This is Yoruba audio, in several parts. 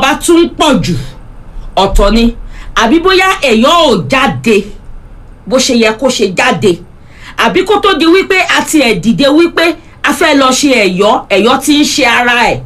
bá tún pọ̀ jù ọ̀tọ̀ ni àbí bóyá èèyàn ò jáde bó ṣe yẹ kó ṣe jáde àbí kó tó di wípé a ti ẹ̀ dìde wípé a fẹ́ lọ ṣe ẹ̀yọ́ ẹ̀yọ́ tí ń ṣe ara ẹ̀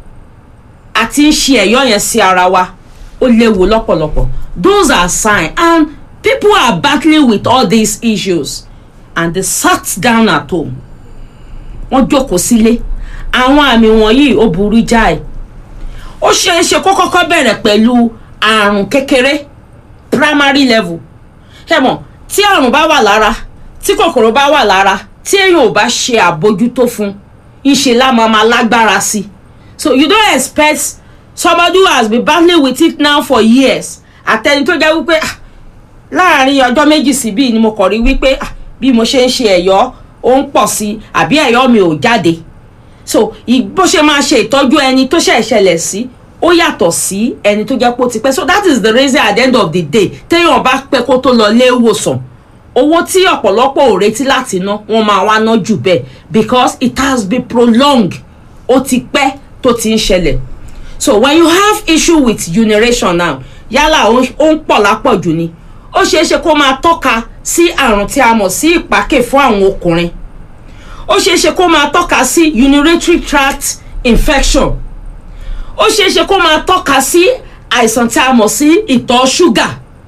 a ti ń ṣe ẹ̀yọ́ yẹn sí ara wa ó léwu lọ́pọ̀lọpọ̀ those are signs and people are battling with all these issues and they sat down at home wọ́n jókòó sílé àwọn àmì wọ̀nyí ó burú jáì ó ṣeé ṣe kó kọ́kọ́ bẹ̀rẹ̀ pẹ̀lú àrùn kékeré primary level ẹ mọ̀ tí àrùn bá wà lára tí kòkòrò bá wà lára tí èèyàn ò bá ṣe àbójútó fún ìṣe lámà máa lágbára sí i so you don't expect somebody who has been battling with it now for years àtẹni tó jẹ́ wípé ah, láàrin ọjọ́ méjì síbí ni mo kọ̀ rí wípé ah, bí mo ṣe ń ṣe ẹ̀yọ́ ó ń pọ̀ sí i àbí ẹ̀yọ́ mi ò jáde so ì- bó ṣe máa ṣe ìtọ́jú ẹni tó ṣẹ̀ ṣẹlẹ̀ sí ó yàtọ̀ sí ẹni tó jẹ́ pé ó ti pẹ́ so that is the reason at the end of the day téèyàn bá pẹ́ kó tó lọ lé ìwòsàn owó tí ọ̀pọ̀lọpọ̀ ò retí láti ná wọ́n máa wá ná jù bẹ́ẹ̀ because it has been prolonged ó ti pẹ́ tó ti ń ṣẹlẹ̀ so when you have issue with urination now yálà ó ń- ó ń pọ̀ lápọ̀jù ni ó ṣeé ṣe kó máa tọ́ka sí àrùn tí a mọ̀ sí ìpákè fún àwọn ọkùnrin ó ṣeé ṣe kó máa tọ́ka sí urinary tract infection ó ṣeé ṣe kó máa tọ́ka sí àìsàn tí a mọ̀ sí ìtọ̀ ṣúgà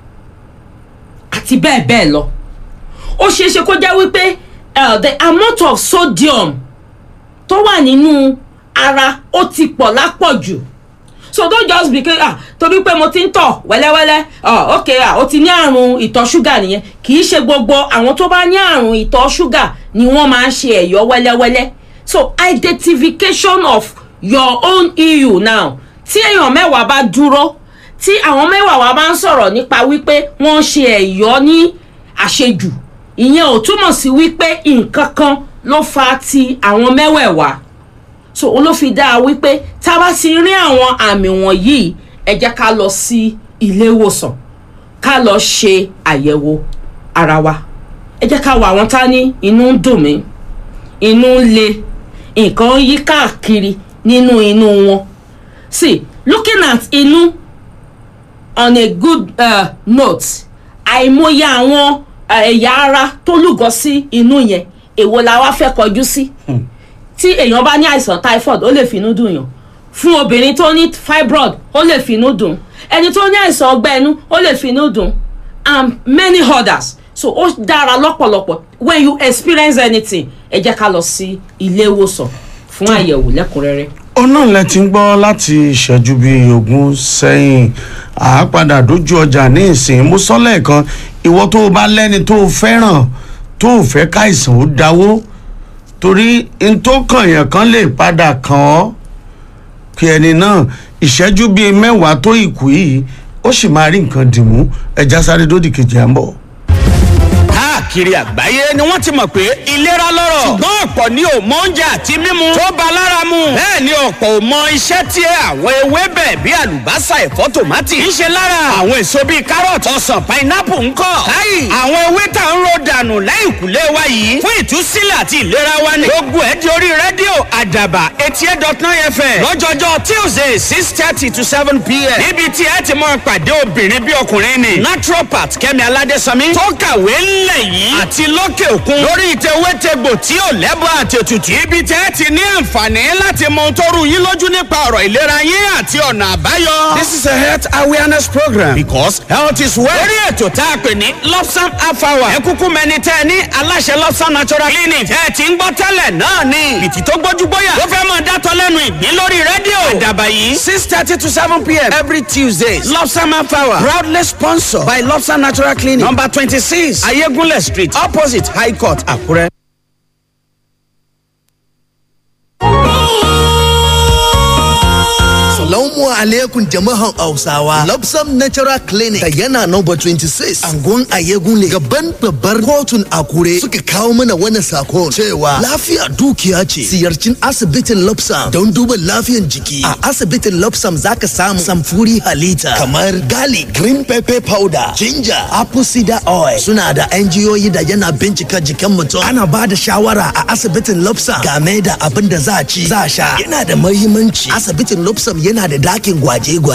àti bẹ́ẹ̀ bẹ́ẹ̀ lọ ó ṣeé ṣe kó jẹ́ wípé uh, the amount of sodium tó wà nínú ara ó ti pọ̀ lápọ̀jù so don't just be say ah torí pé mo ti ń tọ̀ wẹ́lẹ́wẹ́lẹ́ ah ok ah o ti ní àrùn ìtọ̀ ṣúgà nìyẹn kì í ṣe gbogbo àwọn tó bá ní àrùn ìtọ̀ ṣúgà ni wọ́n máa ń ṣe ẹ̀yọ́ wẹ́lẹ́wẹ́lẹ́ so identification of your own eu now tí èèyàn mẹ́wàá bá dúró tí àwọn mẹ́wàá wa bá ń sọ̀rọ̀ nípa wípé wọ́n ń ṣe ẹ̀yọ́ ní àṣejù ìyẹn ò túmọ̀ sí wípé nǹkan kan ló fa ti àwọn mẹ́wẹ̀ẹ̀wá so ó ló fi dáa wípé tá a bá ti rí àwọn àmì wọ̀nyí ẹ jẹ́ ká lọ sí ilé ìwòsàn ká lọ ṣe àyẹ̀wò ara wa ẹ jẹ́ ká wo àwọn tá ní inú ń dùn mí inú ń le nǹkan ń yí káàkiri nínú inú wọn see looking at inú on a good uh, note àìmọye àwọn uh, ẹ̀yà ara tó lúgọ sí inú yẹn èwo la wá fẹ́ kọjú sí tí èèyàn bá ní àìsàn typhoid ó lè finú dùn yàn fún obìnrin tó ní fibroid ó lè finú dùn ẹni tó ní àìsàn ọgbẹ́ inú ó lè finú dùn and many others so ó dára lọ́pọ̀lọpọ̀ when you experience anything ẹ jẹ́ ká lọ sí ilé ìwòsàn fún àyẹ̀wò lẹ́kùnrẹ́rẹ́. ọ̀nà lẹ ti ń gbọ́ láti ìṣẹ́jú bíi ogún sẹ́yìn àápadà dójú ọjà ní ìsìn mo sọ lẹ́ẹ̀kan ìwọ tó o bá lẹ́ni tó o fẹ́ràn tó o fẹ́ káìsàn ó dáwó torí n tó kàn yàn kan lè padà kàn ọ́ kí ẹni náà ìṣẹ́jú bíi mẹ́wàá tó ìkú yìí ó sì máa rí nǹkan dìmú ẹja sáré dódì kejì à ń bọ̀. káàkiri àgbáyé ni wọ́n ti mọ̀ pé ìlera lọ́rọ̀ ṣùgbọ́n ọ̀pọ̀ ni ò mọ oúnjẹ àti mímu tó ba lára mu bẹ́ẹ̀ ni ọ̀pọ̀ ò mọ iṣẹ́ tí àwọn ewébẹ̀ bíi àlùbásà ẹ̀fọ́ tòmátì ń ṣe lára àwọn èso bíi kárọ̀tì ọsàn pinápù ńkọ́ káyì àwọn ewé tá ń ro dànù lẹ́yìn kùlé wa yìí fún ìtúsílẹ̀ àti ìlera wa ni gbogbo ẹ̀ di orí rédíò àdàbà eighty eight dot nine fm lọ́jọ́jọ́ tuesday six thirty to seven pm níbi tí ẹ ti mọ pàdé obìnrin bí ọkùnrin ni naturopath kẹ́mi aládésànmí tó kàwé ńlẹ̀ yìí àti lókè òkun lórí ìtẹ̀wétegbò tí ò lẹ́bọ̀ àtètùtù ibi tẹ́ ẹ ti ní àǹfààní láti mọ ohun tó rú yín lójú nípa ọ̀rọ̀ ìlera yín àti ọ̀nà àbáyọ. this is a health awareness program because health is wealth. lórí ètò tá a pè ní lopsam afawa ẹ kúkú mẹni tẹ́ ẹ ní aláṣẹ lopsam natural clinic tẹ́ ẹ ti ń gbọ́ tẹ́lẹ̀ náà ni bìtì tó gbójú gbóyà ló fẹ́ mọ̀ dátọ́ lẹ́nu ìgbín lórí rédíò àdàbà yìí six thirty to seven pm every tuesday lopsam afawa proudly sponsored by lopsam natural clinic number twenty six ayégunlẹ̀ street opposite high court àkúrẹ́. Salamu alaikum jama'an Hausawa. Lobsam Natural Clinic da yana number 26 Angon Ayegunle gaban babbar kotun Akure suka kawo mana wannan sakon cewa lafiya dukiya ce. Ziyarcin asibitin Lobsam don duba lafiyan jiki. A asibitin Lobsam zaka samu samfuri halitta kamar gali, green pepper powder, ginger, apple cider oil. Suna da NGOyi da yana bincika jikin mutum. Ana ba da shawara a asibitin Lobsam game da abin da za a ci, za a sha. Yana da mahimmanci. Asibitin Lobsam yana da dakin gwaje-gwaje.